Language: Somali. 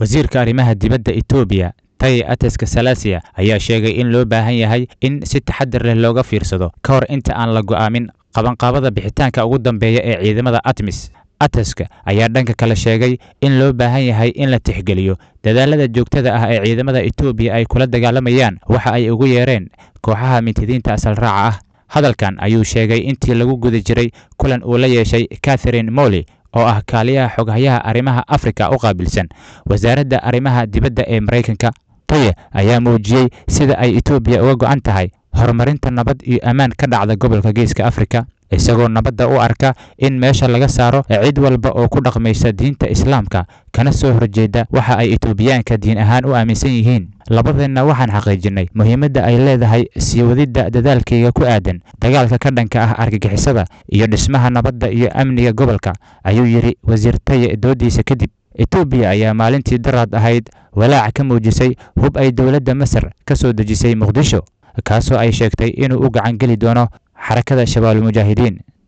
wasiirka arrimaha dibadda etoobiya taye ateska salasiya ayaa sheegay in loo baahan yahay in si taxadir leh looga fiirsado ka hor inta aan la go'aamin qabanqaabada bixitaanka ugu dambeeya ee ciidamada atmis ateska ayaa dhanka kale sheegay in loo baahan yahay in la tixgeliyo dadaalada joogtada ah ee ciidamada etoobiya ay kula dagaalamayaan waxa ay ugu yeereen kooxaha mintidiinta asal raaca ah hadalkan ayuu sheegay intii lagu guda jiray kulan uu la yeeshay catherine molly oo ah kaaliyaha xoghayaha arrimaha afrika u qaabilsan wasaaradda arrimaha dibadda ee maraykanka taye ayaa muujiyey sida ay etoobiya uga go'an tahay horumarinta nabad iyo ammaan ka dhacda gobolka geeska afrika isagoo nabadda u arka in meesha laga saaro cid walba oo ku dhaqmaysa diinta islaamka kana soo horjeeda waxa ay etoobiyaanka diin ahaan u aaminsan yihiin labadeenna waxaan xaqiijinnay muhiimadda ay leedahay sii wadidda dadaalkayga ku aadan dagaalka ka dhanka ah argagixisada iyo dhismaha nabadda iyo amniga gobolka ayuu yidhi wasiir taye doodiisa kadib etoobiya ayaa maalintii daraad ahayd walaac ka muujisay hub ay dowladda masar ka soo dejisay muqdisho kaasoo ay sheegtay inuu u gacan geli doono xarakada shabaabulmujaahidiin